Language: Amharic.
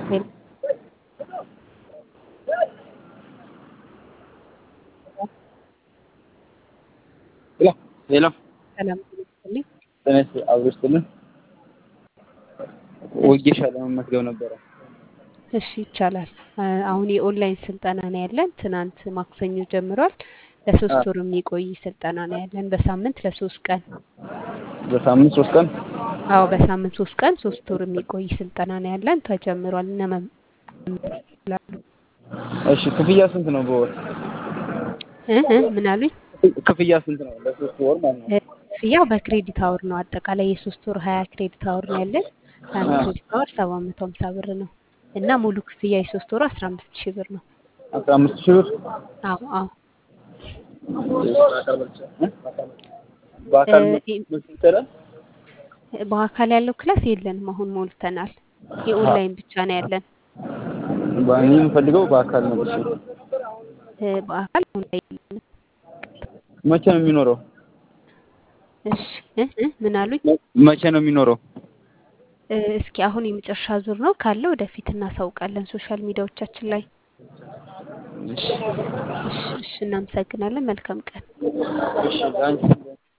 ሄሎ ሄሎ ሰላም ጤና ይስጥልኝ። ተነስ አብሮ ይስጥልን። ወጌሻ ለመመስገብ ነበረ። እሺ ይቻላል። አ- አሁን የኦንላይን ስልጠና ነው ያለን። ትናንት ማክሰኞ ጀምሯል። ለሶስት ወር የሚቆይ ስልጠና ነው ያለን በሳምንት ለሶስት ቀን። በሳምንት ሶስት ቀን አዎ በሳምንት ሶስት ቀን ሶስት ወር የሚቆይ ስልጠና ነው ያለን። ተጀምሯል። እነ መም- እሺ ክፍያ ስንት ነው በወር? እ እ ምን አሉኝ? ክፍያ ስንት ነው ለሶስት ወር ማለት ነው? እ፣ ክፍያው በክሬዲት አወር ነው። አጠቃላይ የሶስት ወር ሀያ ክሬዲት አወር ነው ያለን። ከአንድ ክሬዲት አወር ሰባት መቶ ሀምሳ ብር ነው እና ሙሉ ክፍያ የሶስት ወሩ አስራ አምስት ሺህ ብር ነው። አስራ አምስት ሺህ ብር አዎ አዎ በአካል እ፣ መስጠት ይቻላል? በአካል ያለው ክላስ የለንም። አሁን ሞልተናል። የኦንላይን ብቻ ነው ያለን። እኔ የምፈልገው በአካል ነው። እሺ እ፣ በአካል አሁን ላይ የለንም። መቼ ነው የሚኖረው? እሺ እ እ ምን አሉኝ? መቼ ነው የሚኖረው? እ፣ እስኪ አሁን የመጨረሻ ዙር ነው ካለ ወደፊት እናሳውቃለን ሶሻል ሚዲያዎቻችን ላይ። እሺ እሺ እሺ፣ እናመሰግናለን። መልካም ቀን። እሺ ለአንቺ